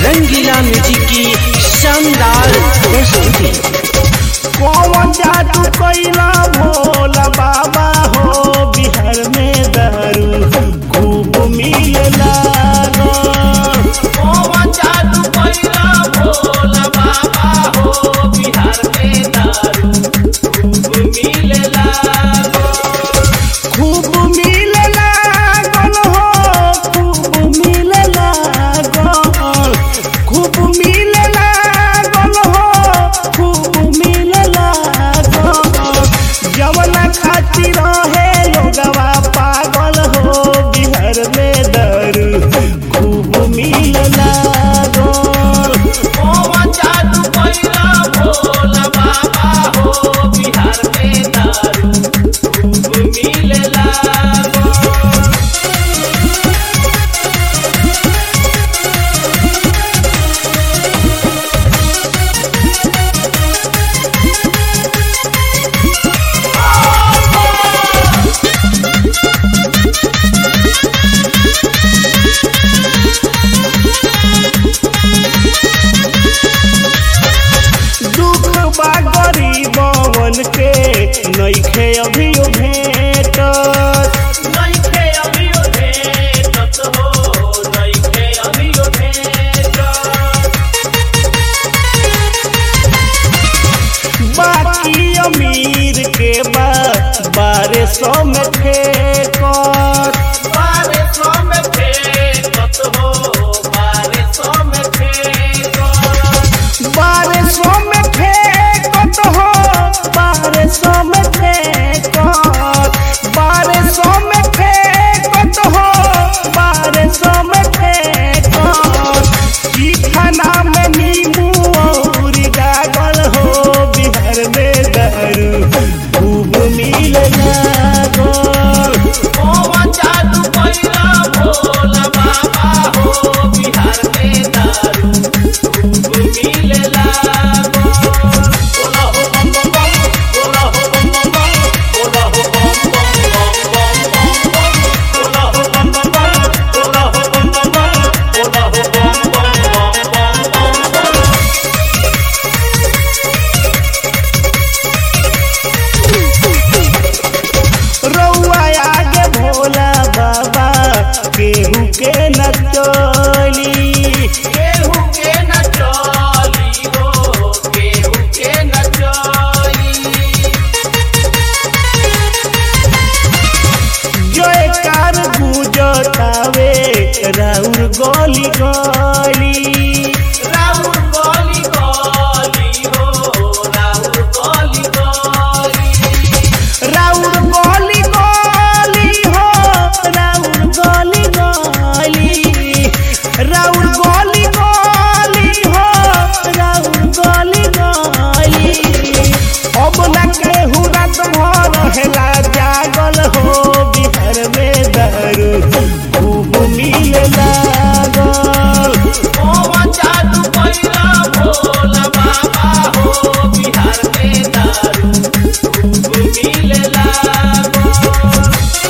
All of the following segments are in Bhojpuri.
रंगीला म्यूजिक की शानदार प्रस्तुति कौन जादू कैला भोला बाबा हो बिहार में दारू खूब मिलला कौन जादू कैला भोला बाबा हो बिहार में दारू खूब मिलला खूब मिलला गल हो खूब मिलला गल खूब मिलला गल हो खूब मिलला गल जवना खातिर रहे लोगवा पागल हो बिहार में दारू खूब मिलला गल कौन जादू कैला भोला बाबा हो बिहार में दारू खूब मिलला गल दुख बा गरीबवन के नइखे अभियो भेटत नइखे अभियो भेटत हो नइखे अभियो भेटत बाकी अमीर के बा बारह सौ में फेंकत बारह सौ में फेंकत हो बारह सौ में फेंकत बारह सौ में फेंकत हो बारह सौ में फेंकत बारह सौ में फेंकत हो बारह सौ में फेंकत की खाना में नींबू और गागल हो बिहार में दारू खूब मिलला गल कौन जादू कैला भोला बाबा हो बिहार में दारू खूब मिलला गल बोला हो बम बम बम बोला हो बम बम बम बोला हो बम बम बम बम बम बम बोला हो बम बम बम बोला हो बम बम बम बोला हो बम बम बम बम बम रउआ आगे भोला बाबा केहू के न चली केहू के न चली हो केहू के न चली जयकार गुजतावे राउर गली गली राउर गली गली हो राउर गली गली राउर गली गली हो राउर गली गली राउर गली गली हो राउर गली गली अब न केहू रात भर हेला जागल हो बिहार में दारू खूब मिलला गल कौन जादू कैला भोला बाबा हो बिहार में दारू खूब मिलला गल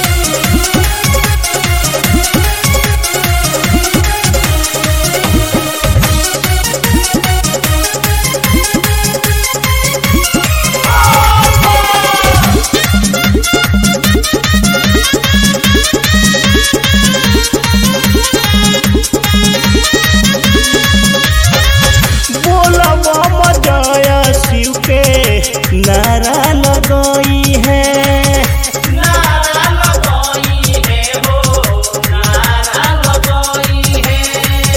बोला बम जय शिव के नारा लगई है नारा लगई है हो नारा लगई है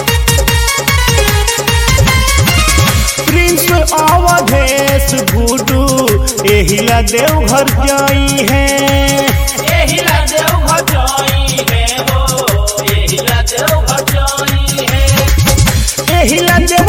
प्रिंस अवधेश गुडू एहिला देवघर जाई है एहिला देवघर जाई है हो एहिला देवघर जाई है एहिला देव